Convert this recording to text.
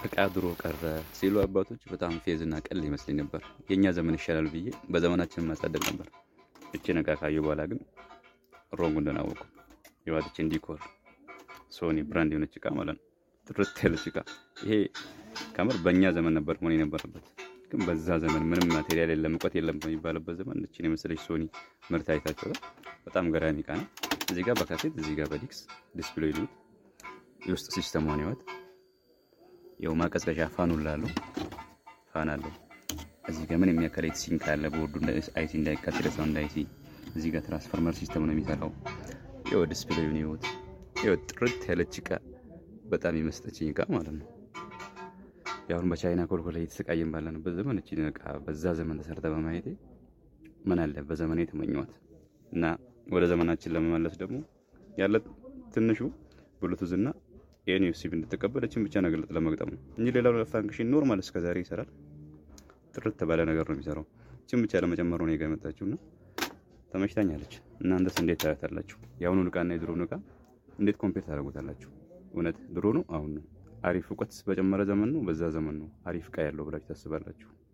እቃ ድሮ ቀረ ሲሉ አባቶች በጣም ፌዝና ቀል ይመስለኝ ነበር። የእኛ ዘመን ይሻላል ብዬ በዘመናችን ማሳደግ ነበር። እችን እቃ ካዩ በኋላ ግን ሮንግ እንደናወቁ የዋትችን ዲኮር ሶኒ ብራንድ የሆነች እቃ ማለት ነው። ጥርት ያለች እቃ ይሄ ከምር በእኛ ዘመን ነበር መሆን የነበረበት። ግን በዛ ዘመን ምንም ማቴሪያል የለም እውቀት የለም በሚባልበት ዘመን እችን የመሰለች ሶኒ ምርት አይታችኋል። በጣም ገራሚ እቃ ነው። እዚህ ጋር በካሴት እዚህ ጋር በዲክስ ዲስፕሌይ ሉት የውስጥ ሲስተሟን ይወት የው ማቀዝቀዣ ፋኑ ላለው ፋን አለው። እዚህ ጋር ምን የሚያከል ሲንክ አለ። ቦርዱ አይሲ እንዳይቃጠል ሰው እንዳይሲ። እዚህ ጋር ትራንስፎርመር ሲስተም ነው የሚሰራው። ይኸው ዲስፕሌዩን ይወት ይኸው ጥርት ያለች እቃ በጣም የመስጠችኝ እቃ ማለት ነው። ያሁን በቻይና ኮልኮላ እየተሰቃየን ባለንበት ዘመን እቺ እቃ በዛ ዘመን ተሰርተ በማየቴ ምን አለ በዘመኔ የተመኘዋት እና ወደ ዘመናችን ለመመለስ ደግሞ ያለ ትንሹ ብሉቱዝ እና ይህን ዩሲቢ እንድትቀበል እችን ብቻ ነገር ለመግጠም ነው እንጂ ሌላው ፋንክሽን ኖርማል እስከዛሬ ይሰራል። ጥርት ባለ ነገር ነው የሚሰራው። እችን ብቻ ለመጨመር ነው ጋ የመጣችው እና ተመችታኛለች። እናንተስ እንዴት ታያታላችሁ? የአሁኑን እቃና የድሮውን እቃ እንዴት ኮምፔር ታደርጉታላችሁ? እውነት ድሮ ነው አሁን ነው? አሪፍ እውቀት በጨመረ ዘመን ነው በዛ ዘመን ነው አሪፍ እቃ ያለው ብላችሁ ታስባላችሁ?